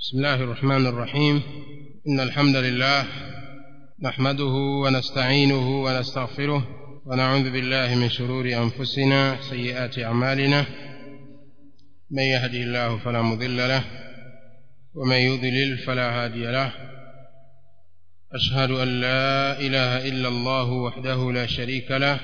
بسم الله الرحمن الرحيم إن الحمد لله نحمده ونستعينه ونستغفره ونعوذ بالله من شرور أنفسنا سيئات أعمالنا من يهدي الله فلا مضل له ومن يضلل فلا هادي له أشهد أن لا إله إلا الله وحده لا شريك له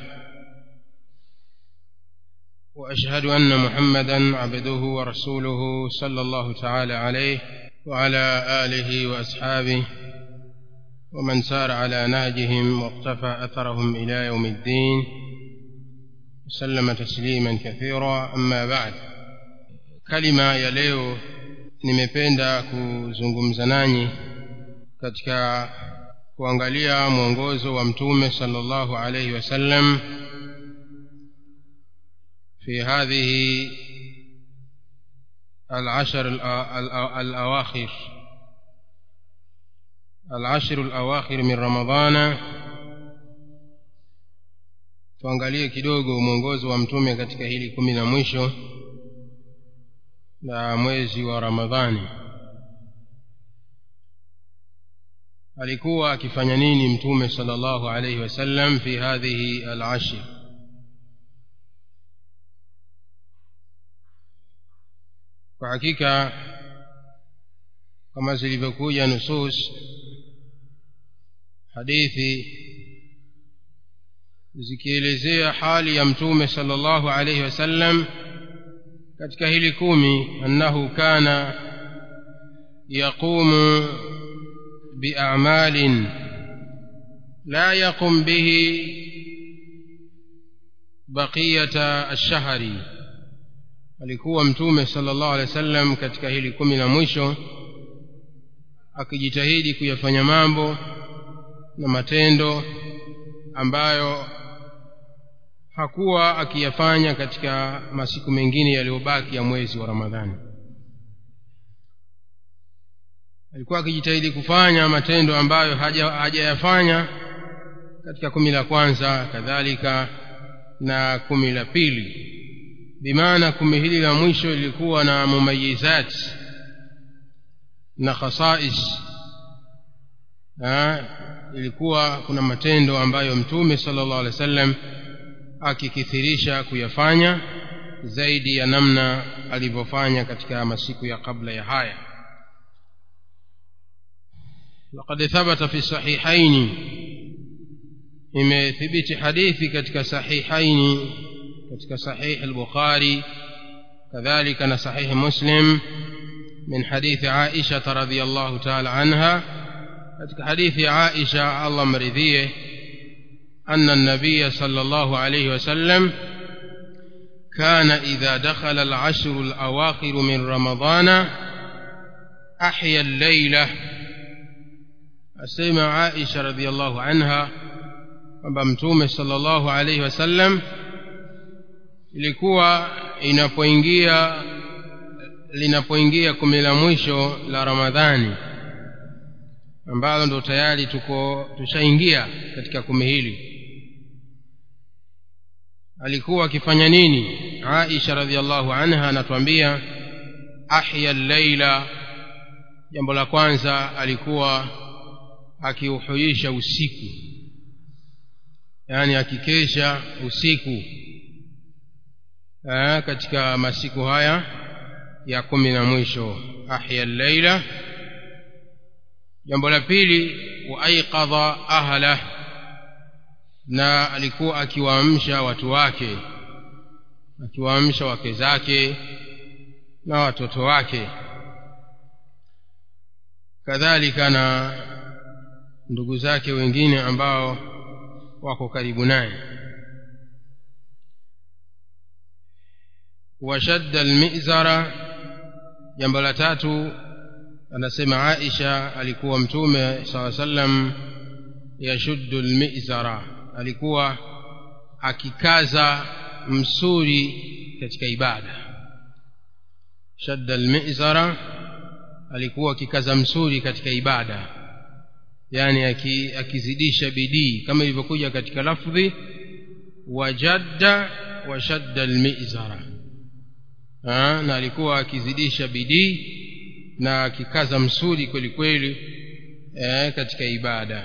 وأشهد أن محمدا عبده ورسوله صلى الله تعالى عليه وعلى آله وأصحابه ومن سار على نهجهم واقتفى أثرهم إلى يوم الدين وسلم تسليما كثيرا أما بعد كلمة ya leo nimependa kuzungumza nanyi katika kuangalia mwongozo wa mtume sallallahu alayhi wasallam في هذه العشر الأواخر العشر الأواخر من رمضان tuangalie kidogo mwongozo wa mtume katika hili kumi la mwisho la mwezi wa ramadhani alikuwa akifanya nini mtume sala llahu alaihi wasallam fi hadhihi alashir kwa hakika kama zilivyokuja nusus hadithi zikielezea hali ya mtume sala llahu alaihi wasallam katika hili kumi annahu kana yaqumu biamalin la yaqum bihi baqiyata alshahri alikuwa mtume sallallahu alaihi wasallam katika hili kumi la mwisho akijitahidi kuyafanya mambo na matendo ambayo hakuwa akiyafanya katika masiku mengine yaliyobaki ya mwezi wa ramadhani alikuwa akijitahidi kufanya matendo ambayo hajayafanya haja katika kumi la kwanza kadhalika na kumi la pili bimaana kumi hili la mwisho lilikuwa na mumayizat na khasais ilikuwa kuna matendo ambayo mtume sala llahu alehi wa sallam akikithirisha kuyafanya zaidi ya namna alivyofanya katika masiku ya kabla ya haya لقد ثبت في الصحيحين imethibiti hadithi katika sahihaini katika sahih al-bukhari kadhalika na sahih muslim min hadithi aisha radhiyallahu ta'ala anha katika hadithi aisha Allah mridhie أن النبي صلى الله عليه وسلم كان إذا دخل العشر الأواخر من رمضان أحيا الليلة أسمع عائشة رضي الله عنها kwamba mtume sallallahu alaihi wasallam ilikuwa inapoingia linapoingia kumi la mwisho la ramadhani ambalo ndo tayari tuko tushaingia katika kumi hili alikuwa akifanya nini aisha radiallahu anha anatuambia ahya llaila jambo la kwanza alikuwa akiuhuisha usiku yani akikesha usiku Aa, katika masiku haya ya kumi na mwisho ahya llaila jambo la pili waaiqadha ahlah na alikuwa akiwaamsha watu wake akiwaamsha wake zake na watoto wake kadhalika na ndugu zake wengine ambao wako karibu naye washadda almizara jambo la tatu anasema aisha alikuwa mtume saa sallam yashuddu almizara alikuwa akikaza msuri katika ibada shadda almizara alikuwa akikaza msuri katika ibada yani akizidisha bidii kama ilivyokuja katika lafdhi wajadda washadda almizara na alikuwa akizidisha bidii na akikaza msuri kweli kweli eh, katika ibada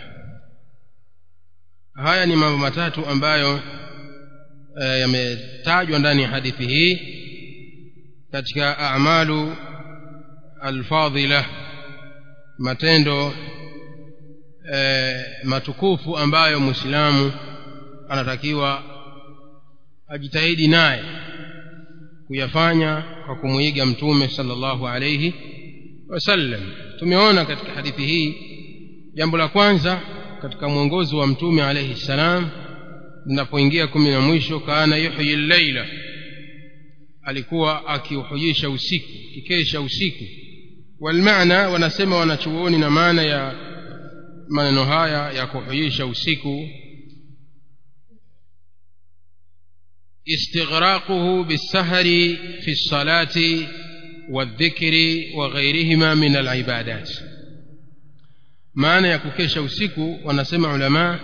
haya ni mambo matatu ambayo eh, yametajwa ndani ya hadithi hii katika amalu alfadhila matendo eh, matukufu ambayo mwislamu anatakiwa ajitahidi naye kuyafanya kwa kumwiga mtume sallallahu alayhi wasallam tumeona katika hadithi hii jambo la kwanza katika mwongozo wa mtume alayhi salam linapoingia kumi na mwisho kana yuhyi llaila alikuwa akiuhujisha usiku kikesha usiku walmaana wanasema wanachuoni na maana ya maneno haya ya kuhujisha usiku استغراقه بالسهر في الصلاة والذكر وغيرهما من العبادات maana ya kukesha usiku wanasema ulamaa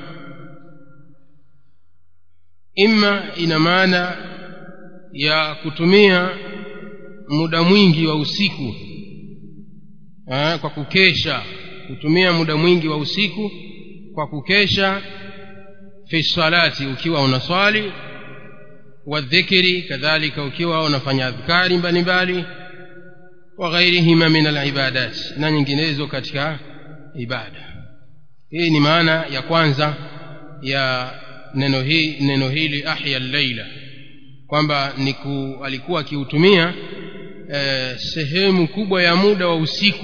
imma ina maana ya kutumia muda mwingi wa usiku ha, kwa kukesha kutumia muda mwingi wa usiku kwa kukesha fi salati ukiwa unaswali wadhikiri kadhalika ukiwa unafanya adhkari mbalimbali wa ghairihima min alibadat na nyinginezo katika ibada hii ni maana ya kwanza ya neno hii neno hili ahya llaila kwamba ni ku, alikuwa akiutumia eh, sehemu kubwa ya muda wa usiku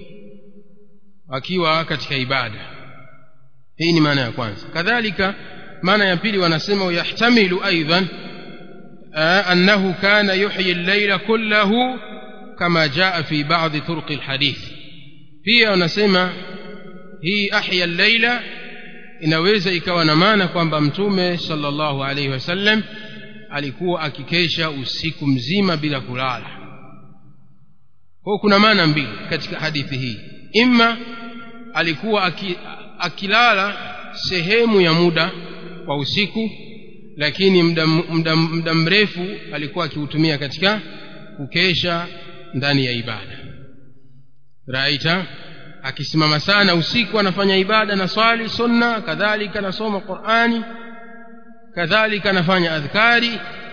akiwa katika ibada hii ni maana ya kwanza kadhalika maana ya pili wanasema yahtamilu aidan أنه كان يحيي الليل كله كما جاء في بعض طرق الحديث pia wanasema hii ahya llaila inaweza ikawa na maana kwamba mtume sallallahu alaihi wasallam alikuwa akikesha usiku mzima bila kulala kwa kuna maana mbili katika hadithi hii imma alikuwa aki, akilala sehemu ya muda wa usiku lakini muda, muda, muda mrefu alikuwa akiutumia katika kukesha ndani ya ibada raita akisimama sana usiku anafanya ibada na swali sunna kadhalika anasoma qurani kadhalika anafanya adhkari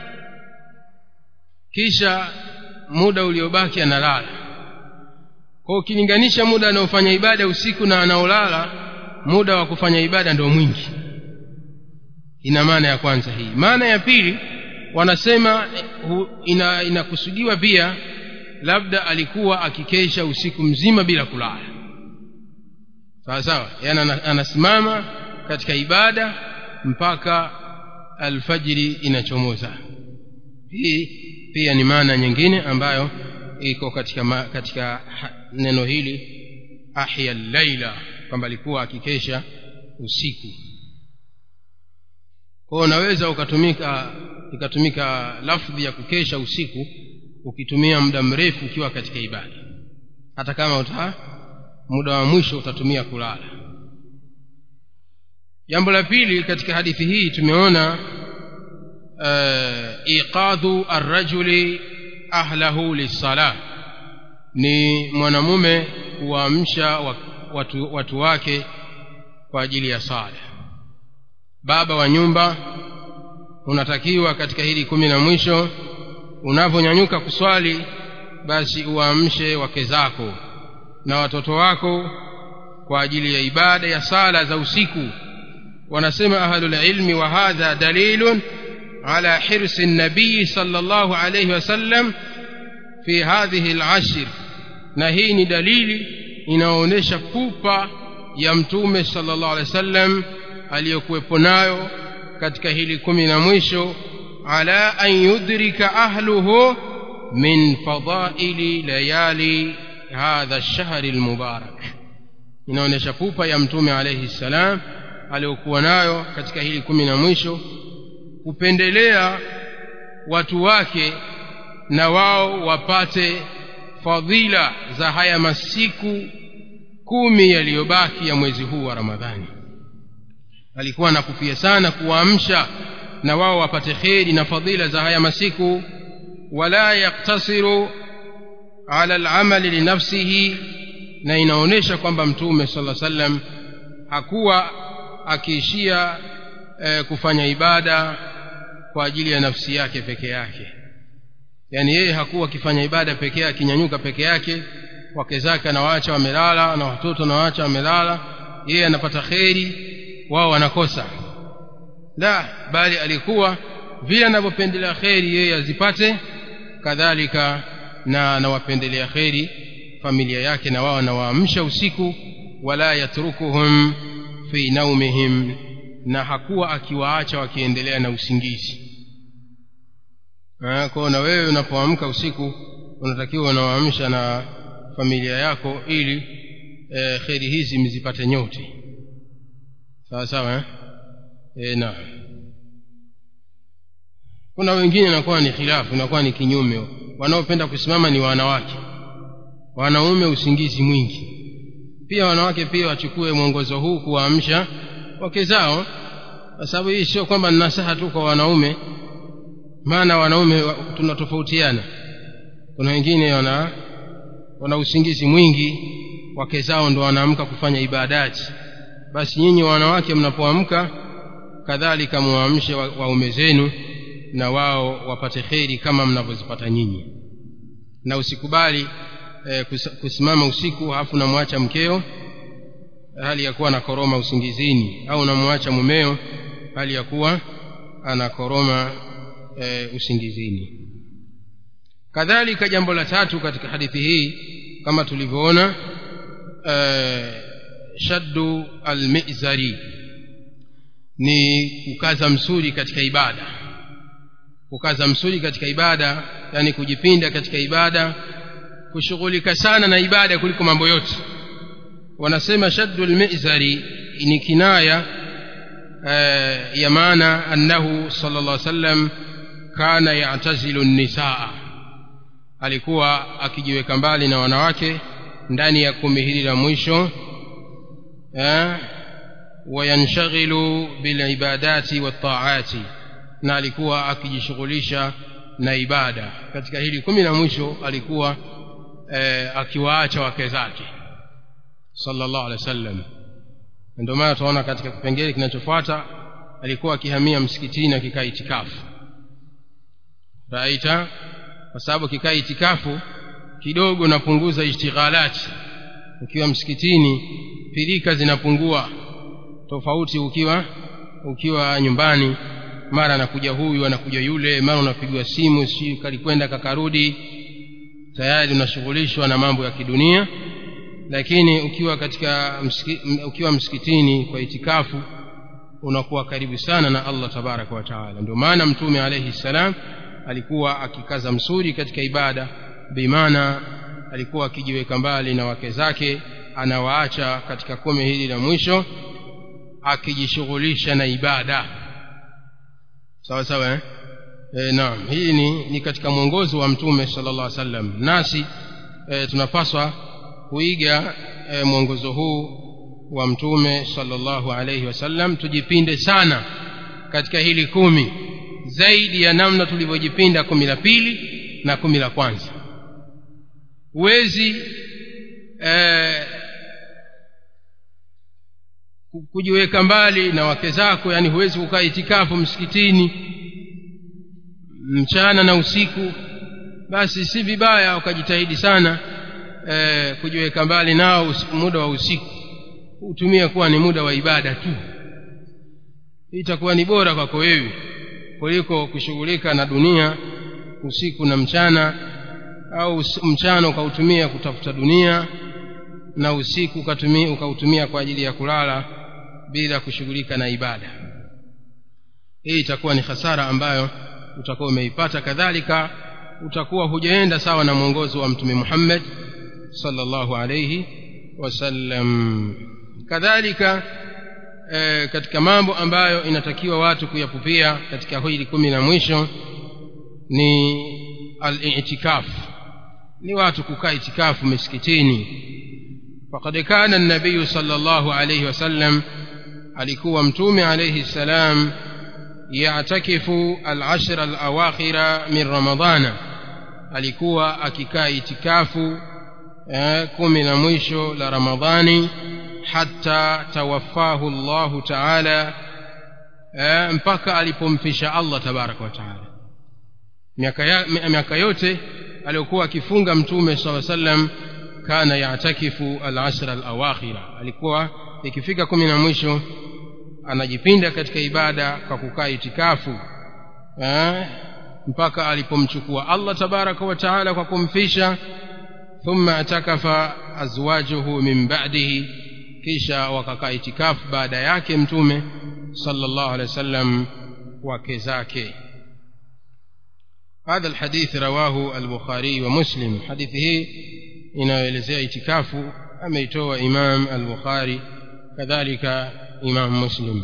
kisha muda uliobaki analala kwa ukilinganisha muda anaofanya ibada usiku na anaolala muda wa kufanya ibada ndio mwingi ina maana ya kwanza hii maana ya pili wanasema ina inakusudiwa pia labda alikuwa akikesha usiku mzima bila kulala sawa sawa yaani anasimama katika ibada mpaka alfajiri inachomoza hii pia ni maana nyingine ambayo iko katika ma, katika neno hili ahya llaila kwamba alikuwa akikesha usiku kwa unaweza ukatumika ikatumika lafdhi ya kukesha usiku ukitumia muda mrefu ukiwa katika ibada hata kama uta muda wa mwisho utatumia kulala jambo la pili katika hadithi hii tumeona uh, iqadhu arrajuli ahlahu lissala ni mwanamume kuwaamsha watu, watu wake kwa ajili ya sala baba wa nyumba unatakiwa katika hili kumi na mwisho unavyonyanyuka kuswali basi uwaamshe wake zako na watoto wako kwa ajili ya ibada ya sala za usiku wanasema ahlulilmi wa hadha dalilun ala hirsi nabii sala llahu alaihi wasallam fi hadhihi lashr na hii ni dalili inaonyesha pupa ya mtume sala llahu alehi wa sallam aliyokuwepo nayo katika hili kumi na mwisho ala an yudrika ahluhu min fadaili layali hadha lshahri lmubarak inaonyesha pupa ya mtume alaihi ssalam aliyokuwa nayo katika hili kumi na mwisho kupendelea watu wake na wao wapate fadhila za haya masiku kumi yaliyobaki ya mwezi huu wa ramadhani alikuwa anakupia sana kuwaamsha na wao wapate kheri na fadhila za haya masiku wala yaktasiru ala al-amali li nafsihi na inaonyesha kwamba mtume sallallahu alaihi wasallam hakuwa akiishia e, kufanya ibada kwa ajili ya nafsi yake peke yake yaani yeye hakuwa akifanya ibada peke yake akinyanyuka peke yake wake zake anawaacha wamelala na watoto anawaacha wamelala yeye anapata kheri wao wanakosa la bali alikuwa vile anavyopendelea kheri yeye azipate kadhalika na anawapendelea kheri familia yake na wao anawaamsha usiku wala yatrukuhum fi naumihim na hakuwa akiwaacha wakiendelea na usingizi kwao na wewe unapoamka usiku unatakiwa unawaamsha na familia yako ili e, kheri hizi mzipate nyote sawa sawa eh? e, na kuna wengine inakuwa ni khilafu inakuwa ni kinyume wanaopenda kusimama ni wanawake wanaume usingizi mwingi pia wanawake pia wachukue mwongozo huu kuwaamsha wake zao kwa sababu hii sio kwamba ni nasaha tu kwa wanaume maana wanaume tunatofautiana kuna wengine wana wana usingizi mwingi wake zao ndo wanaamka kufanya ibadati basi nyinyi wanawake mnapoamka kadhalika muamshe waume zenu na wao wapate kheri kama mnavyozipata nyinyi na usikubali eh, kusimama usiku halafu unamwacha mkeo hali ya kuwa anakoroma usingizini au unamwacha mumeo hali ya kuwa anakoroma e, usingizini kadhalika jambo la tatu katika hadithi hii kama tulivyoona e, shaddu almizari ni kukaza msuri katika ibada kukaza msuri katika ibada yani kujipinda katika ibada kushughulika sana na ibada kuliko mambo yote wanasema shaddu almizari ni kinaya e, ya maana annahu sallallahu alaihi wasallam kana yatazilu nisaa alikuwa akijiweka mbali na wanawake ndani ya kumi hili la mwisho eh, wayanshaghilu bilibadati wataati na alikuwa akijishughulisha na ibada katika hili kumi la mwisho alikuwa eh, akiwaacha wake zake sallallahu alaihi wasallam ndio maana tunaona katika kipengele kinachofuata alikuwa akihamia msikitini akikaa itikafu raita kwa sababu kikaa itikafu kidogo napunguza ishtighalati ukiwa msikitini pilika zinapungua tofauti ukiwa ukiwa nyumbani mara anakuja huyu anakuja yule mara unapigwa simu si kalikwenda kakarudi tayari unashughulishwa na mambo ya kidunia lakini ukiwa katika msiki, ukiwa msikitini kwa itikafu unakuwa karibu sana na Allah tabaraka wa taala ndio maana mtume alayhi salam alikuwa akikaza msuri katika ibada bimaana alikuwa akijiweka mbali na wake zake anawaacha katika kumi hili la mwisho akijishughulisha na ibada sawa sawa eh? E, naam hii ni, ni katika mwongozo wa mtume sallallahu alaihi wasallam nasi e, tunapaswa kuiga e, mwongozo huu wa mtume sallallahu alaihi wasallam tujipinde sana katika hili kumi zaidi ya namna tulivyojipinda kumi la pili na kumi la kwanza huwezi eh, kujiweka mbali na wake zako yani huwezi kukaa itikafu msikitini mchana na usiku basi si vibaya ukajitahidi sana eh, kujiweka mbali nao muda wa usiku utumie kuwa ni muda wa ibada tu itakuwa ni bora kwako wewe kuliko kushughulika na dunia usiku na mchana au mchana ukautumia kutafuta dunia na usiku ukatumia ukautumia kwa ajili ya kulala bila kushughulika na ibada hii itakuwa ni hasara ambayo utakuwa umeipata kadhalika utakuwa hujaenda sawa na mwongozo wa mtume Muhammad sallallahu alayhi wasallam kadhalika e, katika mambo ambayo inatakiwa watu kuyapupia katika hili kumi na mwisho ni al-i'tikaf ni watu kukaa itikafu misikitini faqad kana an-nabiy sallallahu alayhi wasallam alikuwa mtume alayhi salam ya'takifu al-ashra al-awakhira min ramadana alikuwa akikaa itikafu eh, kumi la mwisho la ramadhani hata tawaffahu llahu taala eh, mpaka alipomfisha allah tabaraka wa taala miaka, ya, miaka yote aliyokuwa akifunga mtume saa sallam kana yatakifu alashra alawakhira alikuwa ikifika kumi na mwisho anajipinda katika ibada kwa kukaa itikafu eh, mpaka alipomchukua allah tabaraka wa taala kwa kumfisha thumma atakafa azwajuhu min ba'dihi kisha wakakaa itikafu baada yake mtume sallallahu alaihi wasallam wake zake هذا الحديث رواه البخاري ومسلم حديثه inayoelezea itikafu ameitoa imam al-bukhari kadhalika imam muslim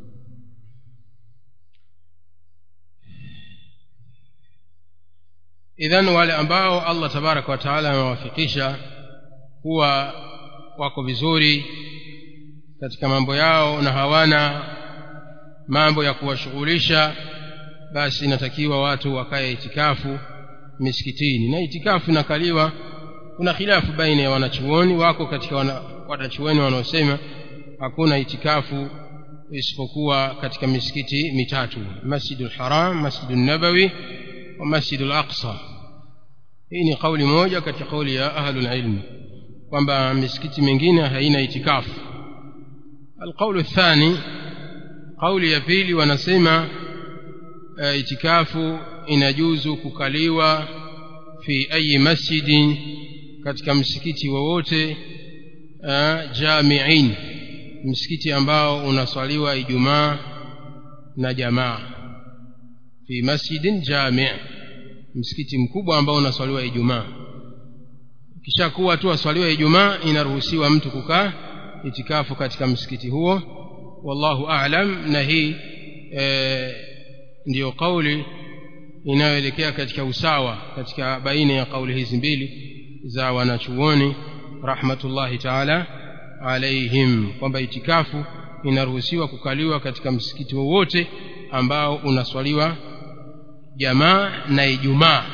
idhan wale ambao allah tabaraka wa taala amewafikisha huwa wako vizuri katika mambo yao na hawana mambo ya kuwashughulisha basi inatakiwa watu wakae itikafu misikitini na itikafu inakaliwa kuna khilafu baina ya wanachuoni wako katika wana, wanachuoni wanaosema hakuna itikafu isipokuwa katika misikiti mitatu masjidul haram masjidul nabawi wa masjidul aqsa hii ni kauli moja katika kauli ya ahlul ilmi kwamba misikiti mingine haina itikafu alqaulu thani kauli ya pili wanasema uh, itikafu inajuzu kukaliwa fi ayi masjidin katika msikiti wowote uh, jamiin msikiti ambao unaswaliwa ijumaa na jamaa fi masjidin jami msikiti mkubwa ambao unaswaliwa ijumaa kisha kuwa tu aswaliwa ijumaa inaruhusiwa mtu kukaa itikafu katika msikiti huo wallahu a'lam na hii e, ndiyo kauli inayoelekea katika usawa katika baina ya kauli hizi mbili za wanachuoni rahmatullahi taala alaihim kwamba itikafu inaruhusiwa kukaliwa katika msikiti wowote ambao unaswaliwa jamaa na ijumaa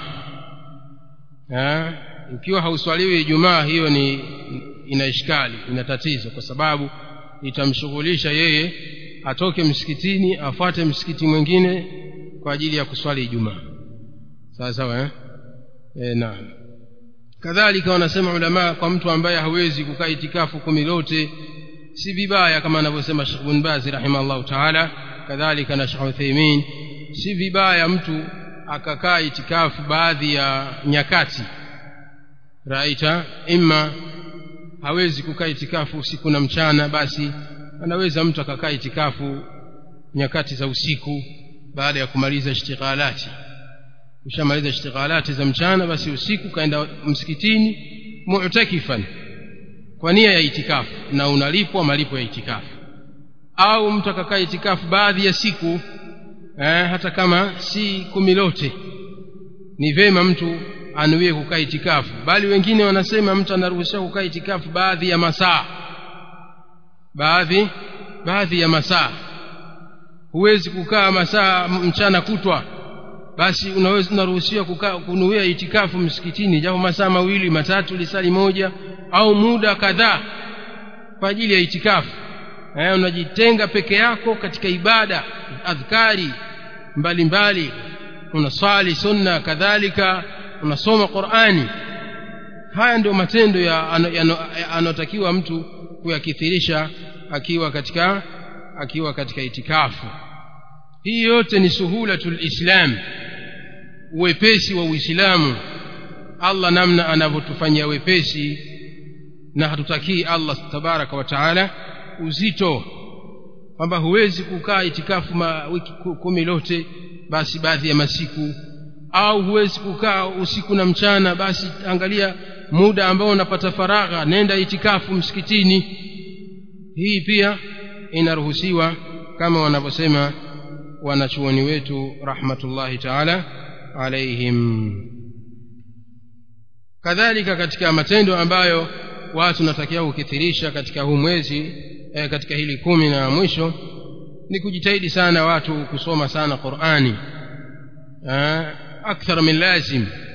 ikiwa hauswaliwi ijumaa hiyo ni ina ishkali ina tatizo kwa sababu itamshughulisha yeye atoke msikitini afuate msikiti mwingine kwa ajili ya kuswali ijumaa sawa sawa eh? e, naam kadhalika wanasema ulamaa kwa mtu ambaye hawezi kukaa itikafu kumi lote si vibaya kama anavyosema Sheikh bin Baz rahimahullah taala kadhalika na Sheikh Uthaymeen si vibaya mtu akakaa itikafu baadhi ya nyakati raita imma hawezi kukaa itikafu usiku na mchana basi anaweza mtu akakaa itikafu nyakati za usiku baada ya kumaliza ishtighalati ushamaliza ishtighalati za mchana basi usiku kaenda msikitini mu'takifan kwa nia ya itikafu na unalipwa malipo ya itikafu au mtu akakaa itikafu baadhi ya siku eh, hata kama si kumi lote ni vema mtu anuie kukaa itikafu bali wengine wanasema mtu anaruhusiwa kukaa itikafu baadhi ya masaa baadhi baadhi ya masaa huwezi kukaa masaa mchana kutwa basi unaweza unaruhusiwa kukaa kunuia itikafu msikitini japo masaa mawili matatu lisali moja au muda kadhaa kwa ajili ya itikafu eh, unajitenga peke yako katika ibada adhkari mbalimbali unaswali sunna kadhalika unasoma qurani haya ndio matendo ya anayotakiwa mtu kuyakithirisha akiwa katika akiwa katika itikafu hii yote ni suhulatul islam uwepesi wa uislamu allah namna anavyotufanyia wepesi na hatutakii allah tabaraka wa taala uzito kwamba huwezi kukaa itikafu ma wiki kumi lote basi baadhi ya masiku au huwezi kukaa usiku na mchana basi angalia muda ambao unapata faragha nenda itikafu msikitini hii pia inaruhusiwa kama wanavyosema wanachuoni wetu rahmatullahi taala alaihim kadhalika katika matendo ambayo watu natakiwa kukithirisha katika huu mwezi eh, katika hili kumi na mwisho ni kujitahidi sana watu kusoma sana qurani eh, akthar min lazim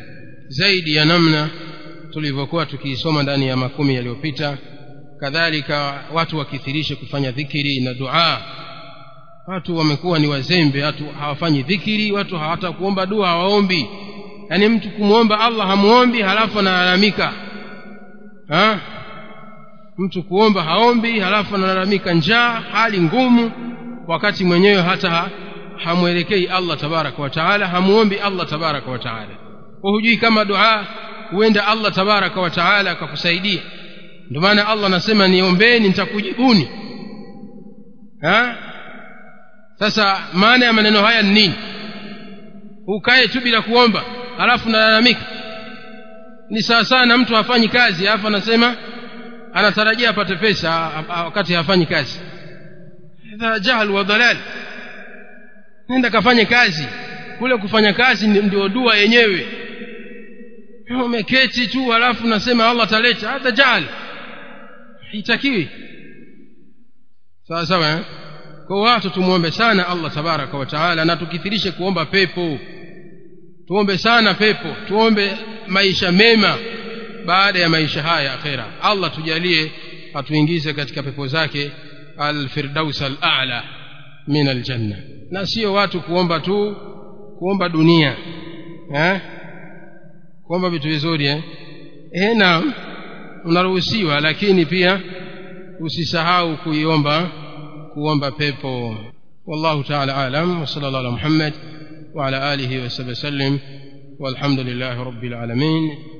zaidi ya namna tulivyokuwa tukiisoma ndani ya makumi yaliyopita kadhalika watu wakithirishe kufanya dhikiri na dua watu wamekuwa ni wazembe watu hawafanyi dhikiri watu hawata kuomba dua hawaombi yaani mtu kumwomba allah hamuombi halafu analalamika ha? mtu kuomba haombi halafu analalamika njaa hali ngumu wakati mwenyewe hata ha, hamwelekei allah tabaraka wa taala hamuombi allah tabaraka wa taala kwa hujui kama dua huenda allah tabaraka wa taala akakusaidia ndio maana allah anasema niombeni nitakujibuni ha? sasa maana ya maneno haya ni nini ukae tu bila kuomba halafu nalalamika ni sawasawa na mtu hafanyi kazi alafu anasema anatarajia apate pesa wakati hafanyi kazi hadha jahl wa dalal nenda kafanye kazi kule kufanya kazi ndio dua yenyewe umeketi tu halafu nasema allah ataleta hata jahl haitakiwi sawa sawa eh? kwa watu tumwombe sana allah tabaraka wa taala na tukithirishe kuomba pepo tuombe sana pepo tuombe maisha mema baada ya maisha haya akhera allah tujalie atuingize katika pepo zake alfirdaus alala min aljanna na sio watu kuomba tu kuomba dunia eh? kuomba vitu vizuri eh? Eh, naam unaruhusiwa lakini pia usisahau kuiomba kuomba pepo والله تعالى أعلم وصلى الله على محمد وعلى آله وصحبه وسلم والحمد لله رب العالمين